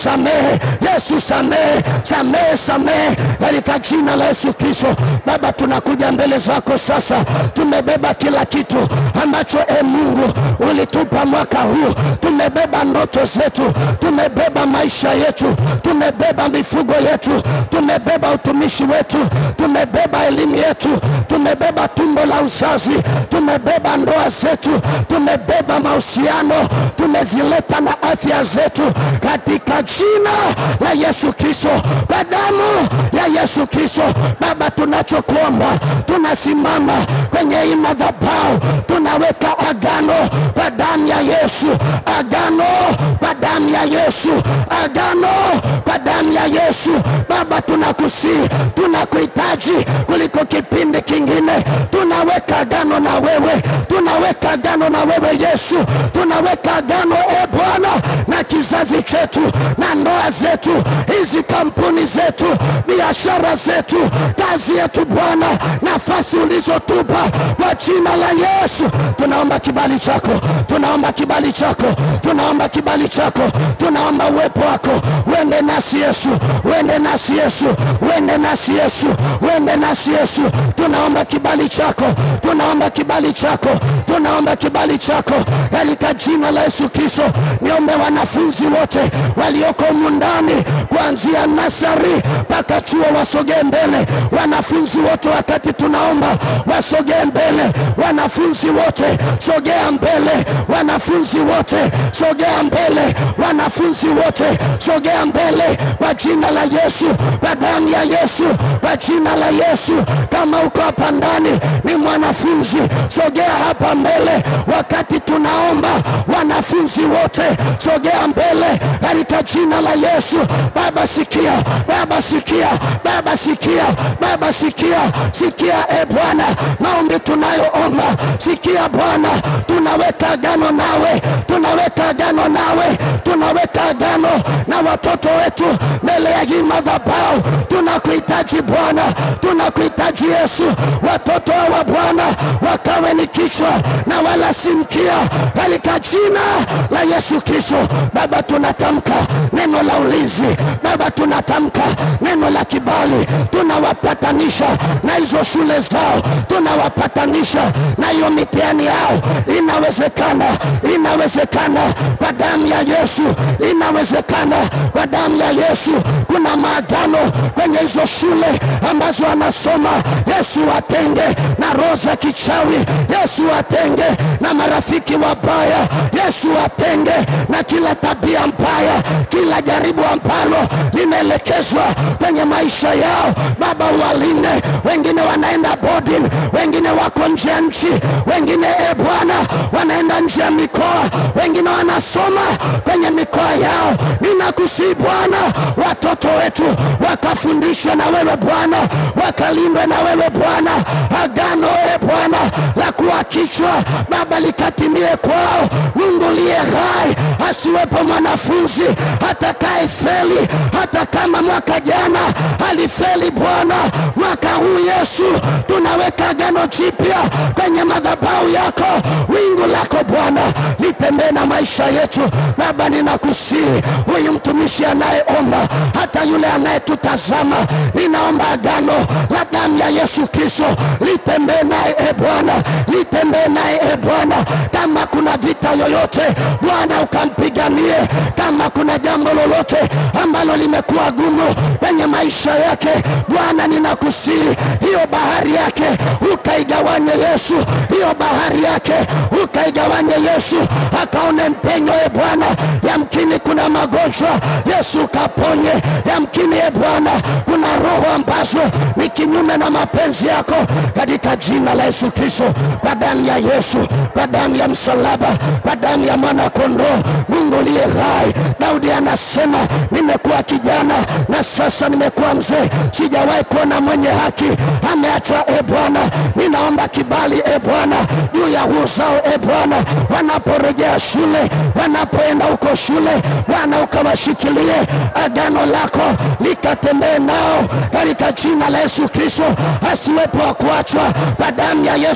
samehe, Yesu samehe, samehe, samehe katika jina la Yesu Kristo. Baba, tunakuja mbele zako sasa, tumebeba kila kitu ambacho e Mungu ulitupa mwaka huu. Tumebeba ndoto zetu, tumebeba maisha yetu, tumebeba mifugo yetu, tumebeba utumishi wetu, tumebeba elimu yetu, tumebeba tumbo la uzazi, tumebeba ndoa zetu, tumebeba mahusiano, tumezileta na afya zetu katika jina la Yesu Kristo, kwa damu ya Yesu Kristo. Baba, tunachokuomba, tunasimama kwenye hii madhabahu, tunaweka agano kwa damu ya Yesu, agano kwa damu ya Yesu, agano kwa damu ya Yesu. Baba, tunakusii, tunakuhitaji kuliko kipindi kingine. Tunaweka agano na wewe, tunaweka agano na wewe Yesu, tunaweka agano e Bwana na kizazi chetu na ndoa zetu, hizi kampuni zetu, biashara zetu, kazi yetu Bwana, nafasi ulizotupa kwa jina la Yesu. Tunaomba kibali chako, tunaomba kibali chako, tunaomba kibali chako, tunaomba uwepo wako uende nasi Yesu, uende nasi Yesu, uende nasi Yesu, uende nasi Yesu. Tunaomba kibali chako, tunaomba kibali chako, tunaomba kibali chako katika jina la Yesu Kristo. Niombe wanafunzi wote walioko humu ndani kuanzia nasari mpaka chuo wasogee mbele. Wanafunzi wote wakati tunaomba wasogee mbele. Wanafunzi wote sogea mbele. Wanafunzi wote sogea mbele. Wanafunzi wote sogea mbele kwa jina la Yesu, kwa damu ya Yesu, kwa jina la Yesu. Kama uko hapa ndani ni mwanafunzi, sogea hapa mbele wakati tunaomba. Wanafunzi wote sogea mbele katika jina la Yesu. Baba sikia, Baba sikia, Baba sikia, Baba sikia, sikia e Bwana maombi tunayoomba, sikia Bwana, tunaweka agano nawe, tunaweka agano nawe, tunaweka agano na watoto wetu mbele ya hii madhabahu. Tunakuhitaji Bwana, tunakuhitaji Yesu. Watoto hawa Bwana wakawe ni kichwa na wala si mkia, katika jina la Yesu Kristo. Baba, tunatamka neno la ulinzi. Baba, tunatamka neno la kibali, tunawapatanisha na hizo shule zao, tunawapatanisha na hiyo mitihani yao. Inawezekana, inawezekana kwa damu ya Yesu, inawezekana kwa damu ya Yesu. Kuna maagano kwenye hizo shule ambazo wanasoma. Yesu watenge na roho za kichawi, Yesu watenge na marafiki wabaya, Yesu watenge na kila tabia mbaya, kila jaribu ambalo limeelekezwa kwenye maisha yao. Baba, walinde. Wengine wanaenda boarding, wengine wako nje ya nchi, wengine e Bwana wanaenda nje ya mikoa, wengine wanasoma kwenye mikoa yao. Ninakusii Bwana, watoto wetu wakafundishwe na wewe Bwana, wakalindwe na wewe Bwana. Agano e Bwana la kuwa kichwa Baba likatimie kwao. Mungu liye hai, asiwepo mwanafunzi atakaye feli, hata kama mwaka jana alifeli Bwana, mwaka huu Yesu tunaweka agano jipya kwenye madhabahu yako. Wingu lako Bwana litembee na maisha yetu Baba, ninakusihi huyu mtumishi anayeomba, hata yule anayetutazama, ninaomba agano la damu ya Yesu Kristo litembee naye e Bwana, litembee naye e Bwana. Kama kuna vita yoyote Bwana ukampiganie, kama kuna jambo lolote ambalo limekuwa gumu kwenye maisha yake Bwana, ninakusihi hiyo bahari yake ukaigawanye Yesu, hiyo bahari yake ukaigawanye Yesu, akaone mpenyo e Bwana. Yamkini kuna magonjwa Yesu ukaponye, yamkini e Bwana kuna roho ambazo ni kinyume na mapenzi yako, katika jina la Yesu Kristo, kwa damu ya Yesu, kwa damu ya msalaba, kwa damu ya mwana kondoo, Mungu liye hai. Daudi anasema nimekuwa kijana na sasa nimekuwa mzee, sijawahi kuona mwenye haki ameachwa. E Bwana, ninaomba kibali e Bwana juu ya uzao e Bwana, wanaporejea shule, wanapoenda huko shule, Bwana ukawashikilie, agano lako likatembee nao katika jina la Yesu Kristo, asiwepo wa kuachwa kwa damu ya Yesu Kristo.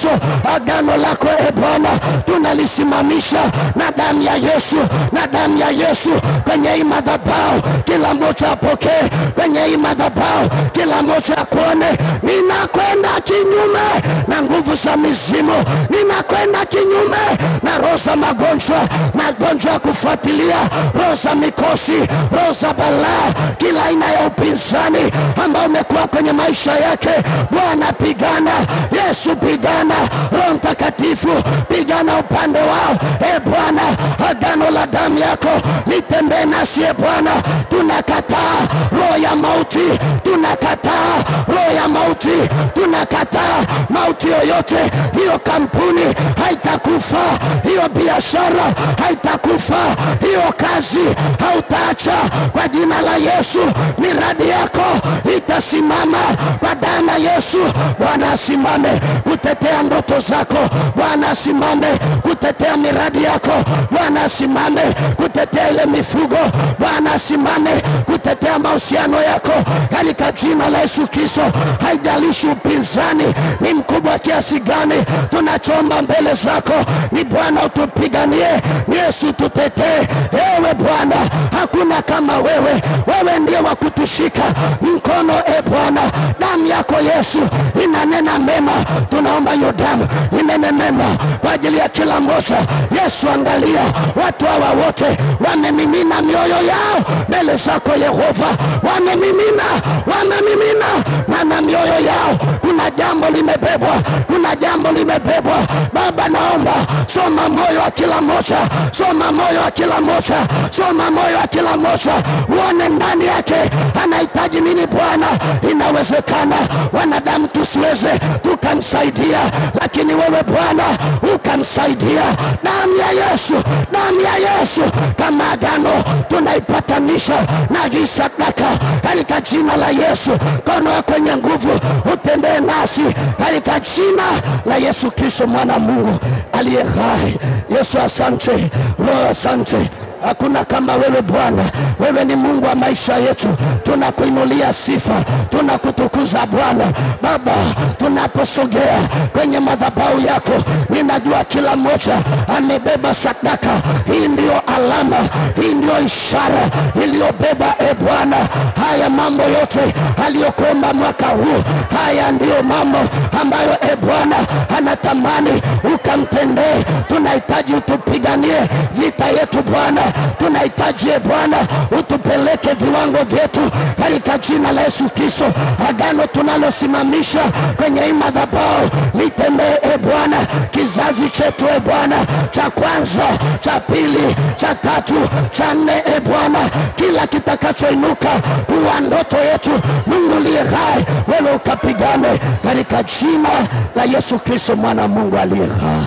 Yesu, agano lako e Bwana tunalisimamisha na damu ya Yesu, na damu ya Yesu kwenye hii madhabahu, kila mmoja apokee kwenye hii madhabahu, kila mmoja akuone. Ninakwenda kinyume na nguvu za mizimu, ninakwenda kinyume na roho za magonjwa, magonjwa ya kufuatilia, roho za mikosi, roho za balaa, kila aina ya upinzani ambao umekuwa kwenye maisha yake. Bwana pigana, Yesu pigana, Roho Mtakatifu pigana upande wao. E Bwana, agano la damu yako litembee nasi. E Bwana, tunakataa roho ya mauti, tunakataa roho ya mauti, tunakataa mauti yoyote. Hiyo kampuni haitakufa, hiyo biashara haitakufa, hiyo kazi hautaacha kwa jina la Yesu. Miradi yako itasimama kwa damu ya Yesu. Bwana asimame kutetea ndoto zako, Bwana asimame kutetea miradi yako, Bwana asimame kutetea ile mifugo, Bwana asimame kutetea mahusiano yako katika jina la Yesu Kristo. Haijalishi upinzani ni mkubwa kiasi gani, tunachomba mbele zako ni Bwana utupiganie, ni Yesu tutetee. Ewe Bwana, hakuna kama wewe, wewe ndiye wa kutushika mkono. E Bwana, damu yako Yesu inanena mema, tunaomba hiyo damu inene mema kwa ajili ya kila mmoja. Yesu, angalia watu hawa wote wamemimina mioyo yao mbele zako Yehova, wamemimina, wamemimina na na mioyo yao kuna jambo limebebwa, kuna jambo limebebwa. Baba, naomba soma moyo wa kila mmoja, soma moyo wa kila mmoja, soma moyo wa kila mmoja, uone ndani yake anahitaji nini. Bwana, inawezekana wanadamu tusiweze tukamsaidia, lakini wewe Bwana ukamsaidia. Damu ya Yesu, damu ya Yesu kama agano tunaipatanisha na hii sadaka katika jina la Yesu. Mkono wako wenye nguvu utembee nasi katika jina la Yesu Kristo mwana wa Mungu aliye hai. Yesu asante, Roho asante. Hakuna kama wewe Bwana, wewe ni Mungu wa maisha yetu. Tunakuinulia sifa, tunakutukuza Bwana. Baba, tunaposogea kwenye madhabahu yako, ninajua kila mmoja amebeba sadaka. Hii ndiyo alama, hii ndiyo ishara iliyobeba e Bwana, haya mambo yote aliyokuomba mwaka huu. Haya ndiyo mambo ambayo e Bwana anatamani ukamtendee. Tunahitaji utupiganie vita yetu Bwana tunahitaji e Bwana utupeleke viwango vyetu katika jina la Yesu Kristo. Agano tunalosimamisha kwenye hii madhabahu litembee e Bwana, kizazi chetu e Bwana, cha kwanza, cha pili, cha tatu, cha nne e Bwana, kila kitakachoinuka kuwa ndoto yetu, Mungu liye hai, wewe ukapigane katika jina la Yesu Kristo mwana wa Mungu aliye hai.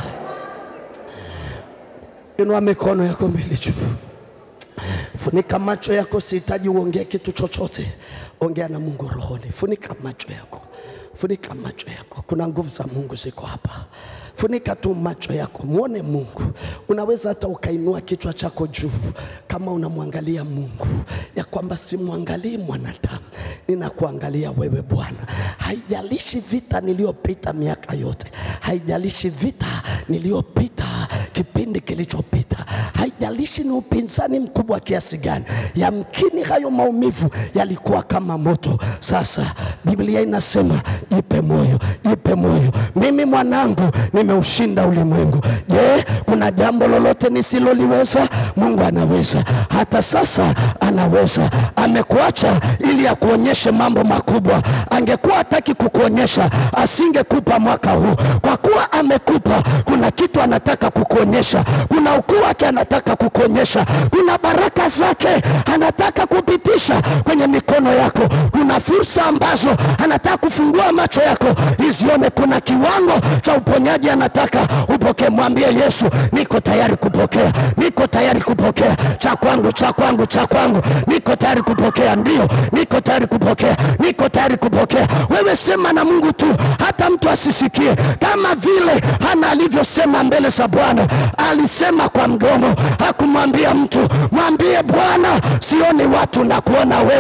Inua mikono yako mbele juu. Funika macho yako, sihitaji uongee kitu chochote, ongea na Mungu rohoni. Funika macho yako, funika macho yako. Kuna nguvu za Mungu ziko hapa. Funika tu macho yako, mwone Mungu. Unaweza hata ukainua kichwa chako juu kama unamwangalia Mungu, ya kwamba simwangalii mwanadamu, ninakuangalia wewe Bwana. Haijalishi vita niliyopita miaka yote, haijalishi vita niliyopita kipindi kilichopita, haijalishi ni upinzani mkubwa kiasi gani. Yamkini hayo maumivu yalikuwa kama moto. Sasa Biblia inasema jipe moyo, jipe moyo, mimi mwanangu nimeushinda ulimwengu. Je, kuna jambo lolote nisiloliweza? Mungu anaweza, hata sasa anaweza. Amekuacha ili akuonyeshe mambo makubwa. Angekuwa hataki kukuonyesha, asingekupa mwaka huu. Kwa kuwa amekupa, kuna kitu anataka kukuonyesha, kuna ukuu wake anataka kukuonyesha, kuna baraka zake anataka kupitisha kwenye mikono yako, kuna fursa ambazo anataka kufungua macho yako izione, kuna kiwango cha uponyaji anataka upokee. Mwambie Yesu, niko tayari kupokea, niko tayari kupokea cha kwangu, cha kwangu, cha kwangu, niko tayari kupokea, ndio niko tayari kupokea, niko tayari kupokea. Wewe sema na Mungu tu, hata mtu asisikie, kama vile Hana alivyosema mbele za Bwana. Alisema kwa mdomo, hakumwambia mtu. Mwambie Bwana, sioni watu na kuona wewe.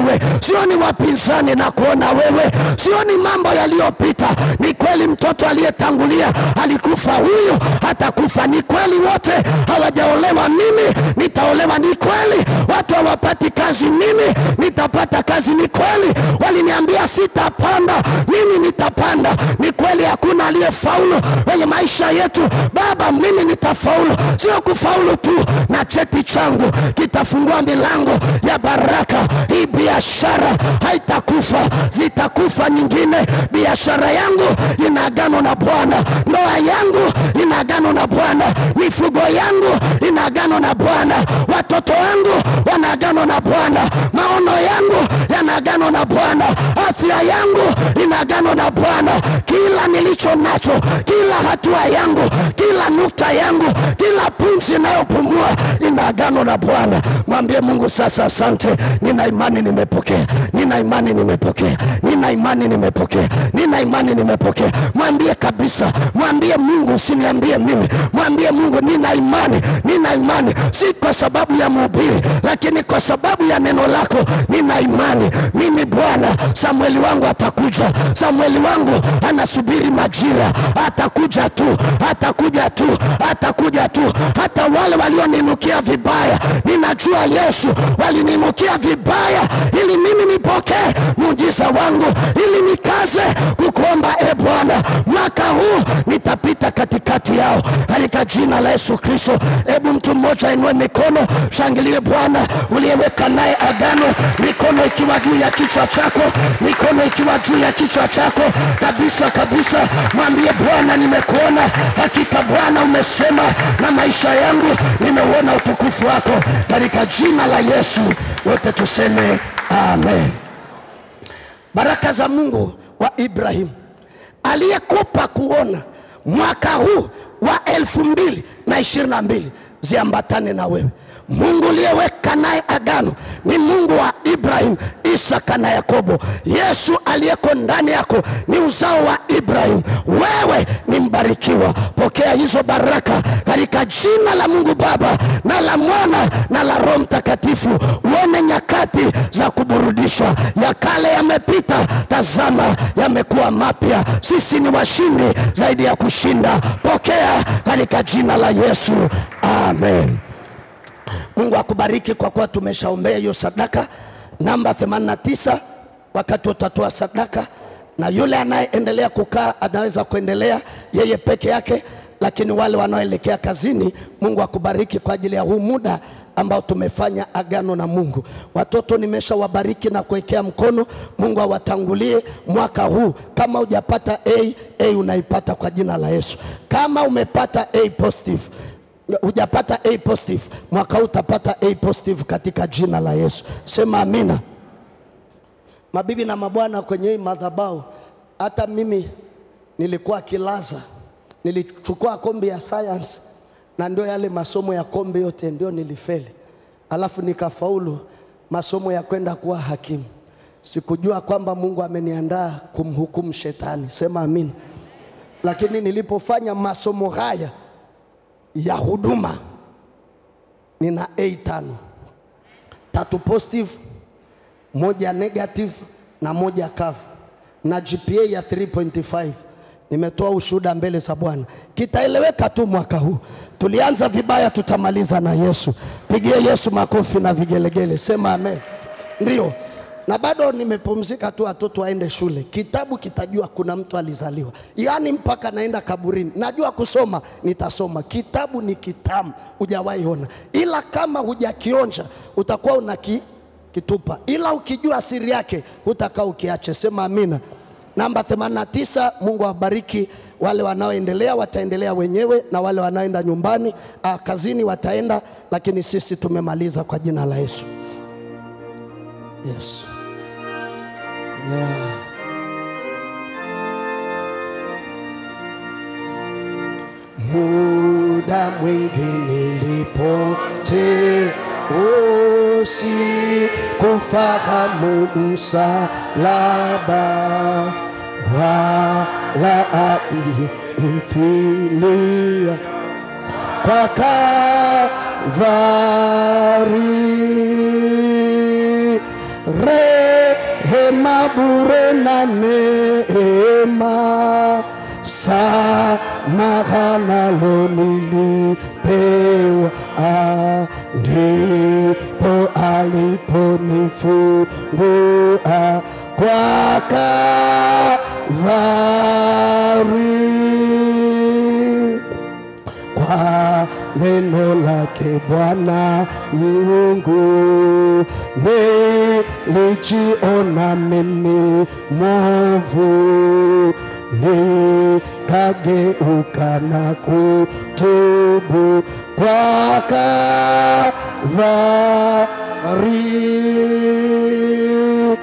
wewe, sioni wapinzani na kuona wewe, sioni mambo yaliyopita. Ni kweli mtoto aliyetangulia alikufa, huyu hatakufa. Ni kweli wote hawajaolewa, mimi nitaolewa. Ni kweli watu hawapati kazi, mimi nitapata kazi. Ni kweli waliniambia sitapanda, mimi nitapanda. Ni kweli hakuna aliyefaulu kwenye maisha yetu. Baba, mimi nitafaulu, sio kufaulu tu, na cheti changu kitafungua milango ya baraka. Hii biashara haitakufa, zitakufa nyingine. Biashara yangu ina agano na Bwana, ndoa yangu ina agano na Bwana, mifugo yangu ina agano na Bwana, watoto wangu wana agano na Bwana, maono yangu yana agano na Bwana, afya yangu ina agano na Bwana. Kila nilicho nacho, kila hatua yangu, kila nukta yangu, kila pumzi inayopumua ina agano na Bwana. Mwambie Mungu sasa, asante, nina imani nimepokea, nina imani nimepokea, nina imani nimepokea, nina imani nimepokea. Mwambie kabisa, mwambie Mungu, usiniambie mimi, mwambie Mungu, nina imani, nina imani, si kwa sababu ya mhubiri, lakini kwa sababu ya neno lako. Nina imani mimi Bwana, Samueli wangu atakuja, Samueli wangu anasubiri majira, atakuja tu, atakuja tu, atakuja tu. Hata wale walioninukia vibaya, ninajua Yesu walininukia vibaya ili mimi nipokee muujiza wangu, ili nikaze kukuomba e Bwana, mwaka huu nitapita katikati yao katika jina la Yesu Kristo. Hebu mtu mmoja inue mikono, shangilie Bwana uliyeweka naye agano, mikono ikiwa juu ya kichwa chako, mikono ikiwa juu ya kichwa chako kabisa kabisa. Mwambie Bwana, nimekuona hakika Bwana umesema na maisha yangu, nimeuona utukufu wako katika jina la Yesu. Wote tuseme amen. Baraka za Mungu wa Ibrahimu aliyekupa kuona mwaka huu wa elfu mbili na ishirini na mbili ziambatane na wewe. Mungu uliyeweka naye agano ni Mungu wa Ibrahim, Isaka na Yakobo. Yesu aliyeko ndani yako ni uzao wa Ibrahim. Wewe ni mbarikiwa. Pokea hizo baraka katika jina la Mungu Baba na la Mwana na la Roho Mtakatifu. Uone nyakati za kuburudishwa, ya kale yamepita, tazama yamekuwa mapya. Sisi ni washindi zaidi ya kushinda. Pokea katika jina la Yesu, amen. Mungu akubariki kwa kuwa tumeshaombea hiyo sadaka namba 89 wakati utatoa sadaka, na yule anayeendelea kukaa anaweza kuendelea yeye peke yake, lakini wale wanaoelekea kazini, Mungu akubariki kwa ajili ya huu muda ambao tumefanya agano na Mungu. Watoto nimeshawabariki na kuwekea mkono. Mungu awatangulie mwaka huu. Kama hujapata A, A unaipata kwa jina la Yesu. Kama umepata A positive hujapata A positive, mwaka huu utapata A positive katika jina la Yesu. Sema amina. Mabibi na mabwana, kwenye hii madhabahu, hata mimi nilikuwa kilaza, nilichukua kombi ya science na ndio yale masomo ya kombi yote ndio nilifeli, alafu nikafaulu masomo ya kwenda kuwa hakimu. Sikujua kwamba Mungu ameniandaa kumhukumu shetani. Sema amina. Lakini nilipofanya masomo haya ya huduma nina A tano, tatu positive, moja negative na moja kavu na GPA ya 3.5. Nimetoa ushuhuda mbele za Bwana, kitaeleweka tu mwaka huu. Tulianza vibaya, tutamaliza na Yesu. Pigie Yesu makofi na vigelegele, sema amen. Ndio, na bado nimepumzika tu, watoto waende shule, kitabu kitajua kuna mtu alizaliwa, yaani mpaka naenda kaburini. Najua kusoma, nitasoma. Kitabu ni kitamu, hujawahi ona, ila kama hujakionja utakuwa unaki kitupa, ila ukijua siri yake hutakaa ukiache. Sema amina. Namba 89. Mungu awabariki. Wale wanaoendelea wataendelea wenyewe, na wale wanaoenda nyumbani ah, kazini wataenda, lakini sisi tumemaliza kwa jina la Yesu. Yes. Yeah. Muda mwingi nilipotea, usikufahamu msalaba wala ainifilia kwa Kalvari. Re bure na neema samaha nalo nilipewa, ah, ndipo aliponifungua kwa Kalvari kwa neno lake Bwana Mungu nilijiona mimi mwovu, nikageuka na kutubu kwa Kalvari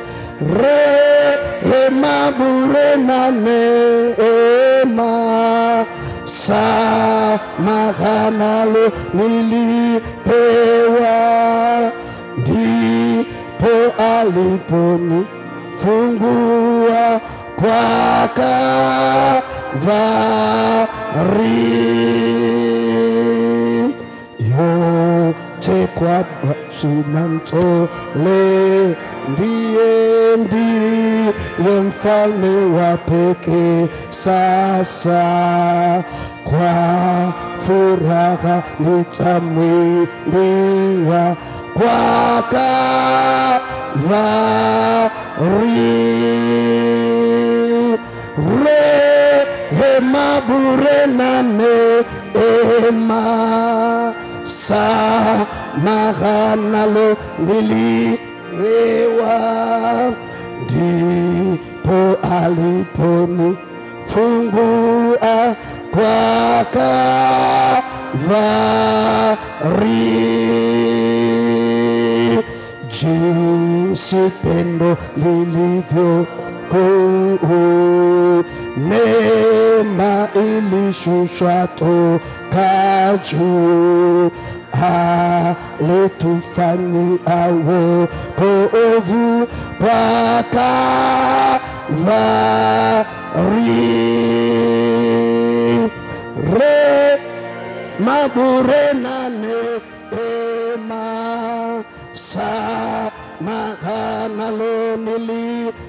rehema bure na neema samaha nalo nilipewa, ndipo aliponifungua kwa Kalvari yote kwa suna mtole, ndiye ndiye mfalme wa pekee. Sasa kwa furaha nitamwimbia kwa Kalvari rehema bure na neema samaha nalo nilipewa, ndipo aliponifungua kwa Kalvari jinsi pendo lilivyo kuu, neema ilishushwa toka juu, alitufanyia wokovu kwa Kalvari rehema bure na neema samaha nalo nilipewa,